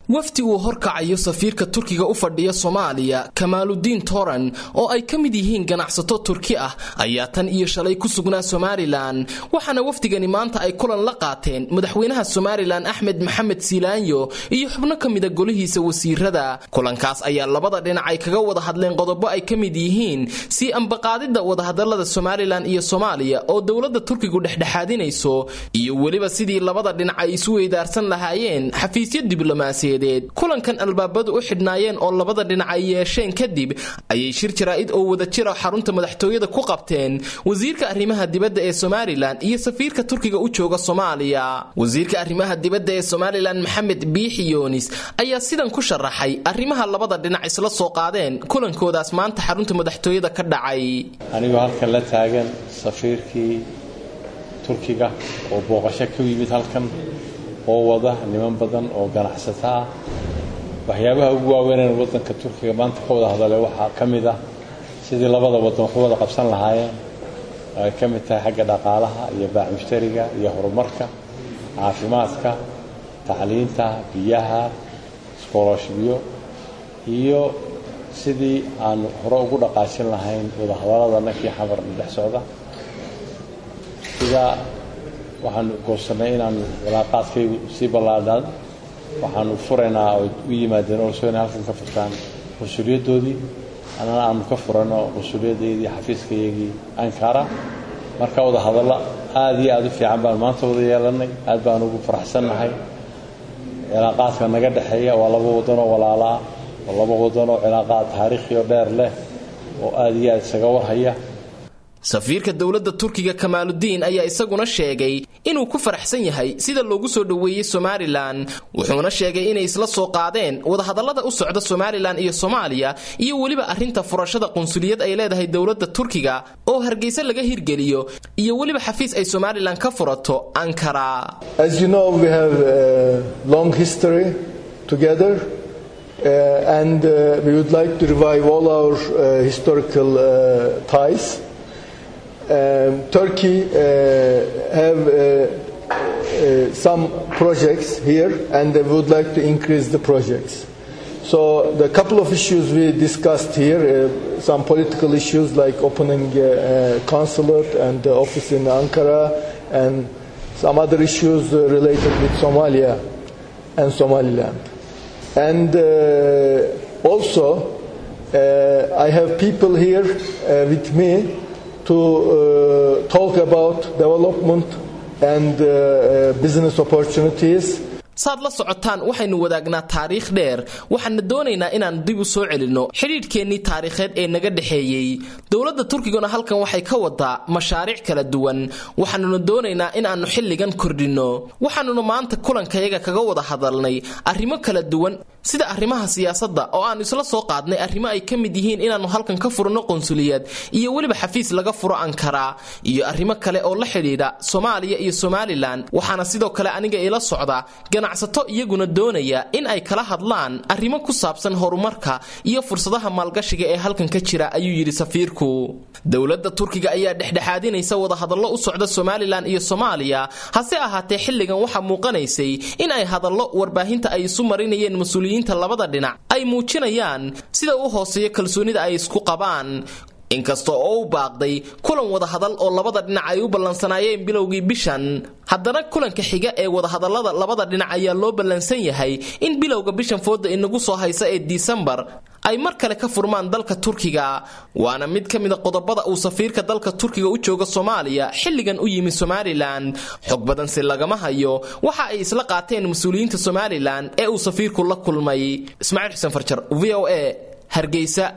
wafdi uu horkacayo safiirka turkiga u fadhiya soomaaliya kamaaludiin toran oo ay ka mid yihiin ganacsato turki ah ayaa tan iyo shalay ku sugnaa somalilan waxaana wafdigani maanta ay kulan la qaateen madaxweynaha somalilan axmed maxamed siilaanyo iyo xubno ka mida golihiisa wasiirada kulankaas ayaa labada dhinac ay kaga wada hadleen qodobo ay ka mid yihiin si ambaqaadida wadahadalada somalilan iyo soomaaliya oo dowlada turkigu dhexdhexaadinayso iyo weliba sidii labada dhinac ay isu weydaarsan lahaayeen xafiisyo diblomaasiya kulankan albaabadu u xidhnaayeen oo labada dhinac ay yeesheen kadib ayay shir jaraa'id oo wada jira xarunta madaxtooyada ku qabteen wasiirka arrimaha dibadda ee somalilan iyo safiirka turkiga u jooga soomaaliya wasiirka arrimaha dibadda ee somalilan maxamed biixi yoonis ayaa sidan ku sharaxay arrimaha labada dhinac isla soo qaadeen kulankoodaas maanta xarunta madaxtooyada ka dhacay anigoo halkan la taagan safiirkii turkiga oo booqasho ka yimid halkan oo wada niman badan oo ganacsato ah waxyaabaha ugu waaweyneen waddanka turkiga maanta ka wada hadalay waxaa ka mid ah sidii labada waddan waxu wada qabsan lahaayeen oo ay ka mid tahay xagga dhaqaalaha iyo baac mushtariga iyo horumarka caafimaadka tacliinta biyaha iskoolashbiyo iyo sidii aan hore ugu dhaqaashin lahayn wadahadallada nankii xamar dhex socda sidaa waxaanu goosannay inaanu cilaaqaadkaygu sii ballaadhaan waxaanu furaynaa oo u yimaadeen oo soo inay halkan ka furtaan qunsuliyaddoodii annana aanu ka furano qunsuliyaddeedii xafiiskayagii ankara marka wada hadallo aada iyo aada u fiican baan maanta wada yeelannay aad baan ugu faraxsannahay cilaaqaadka naga dhexeeya waa laba waddanoo walaala ah oo laba waddanoo cilaaqaad taariikhiyo dheer leh oo aada iyo aada isaga warhaya safiirka dowladda turkiga kamaaludiin ayaa isaguna sheegay inuu ku faraxsan yahay sida loogu soo dhoweeyey somalilan wuxuuna sheegay inay isla soo qaadeen wadahadallada u socda somalilan iyo soomaaliya iyo weliba arrinta furashada qunsuliyad ay leedahay dowladda turkiga oo hargeysa laga hirgeliyo iyo weliba xafiis ay somalilan ka furato ankara Uh, and uh, we would like to revive all our uh, historical ties. Um, Turkey have some projects here, and we would like to increase the projects. So the couple of issues we discussed here, some political issues like opening a consulate and the office in Ankara, and some other issues related with Somalia and Somaliland. And uh, also, uh, I have people here uh, with me to talk about development and business opportunities. saad la socotaan waxaynu wadaagnaa taariikh dheer waxaana doonaynaa inaan dib u soo celinno xidhiidhkeennii taariikheed ee naga dhexeeyey dowladda turkiguna halkan waxay ka wadaa mashaariic kala duwan waxaanuna doonaynaa in aannu xilligan kordhinno waxaanuna maanta kulankayaga kaga wada hadalnay arrimo kala duwan sida arrimaha siyaasadda oo aannu isla soo qaadnay arrimo ay ka mid yihiin inaannu halkan ka furno qunsuliyad iyo weliba xafiis laga furo ankara iyo arrimo kale oo la xidhiidha soomaaliya iyo somalilan waxaana sidoo kale aniga ila socda ganacsato iyaguna doonaya in ay kala hadlaan arrimo ku saabsan horumarka iyo fursadaha maalgashiga ee halkan ka jira ayuu yidhi safiirku dowladda turkiga ayaa dhexdhexaadinaysa wadahadallo u socda somalilan iyo soomaaliya hase ahaatee xilligan waxaa muuqanaysay in ay hadallo warbaahinta ay isu marinayeen mas-uuliyiinta labada dhinac ay muujinayaan sida u hooseeyo kalsoonida ay isku qabaan inkasta oo u baaqday kulan wadahadal oo labada dhinac ay u ballansanaayeen bilowgii bishan haddana kulanka xiga ee wadahadallada labada dhinac ayaa loo ballansan yahay in bilowga bishan fooda inagu soo haysa ee disembar ay mar kale ka furmaan dalka turkiga waana mid ka mida qodobada uu safiirka dalka turkiga u jooga soomaaliya xilligan u yimi somalilan xog badanse lagama hayo waxa ay isla qaateen mas-uuliyiinta somalilan ee uu safiirku la kulmay ismaaciil xuseen farjar v o a hargeysa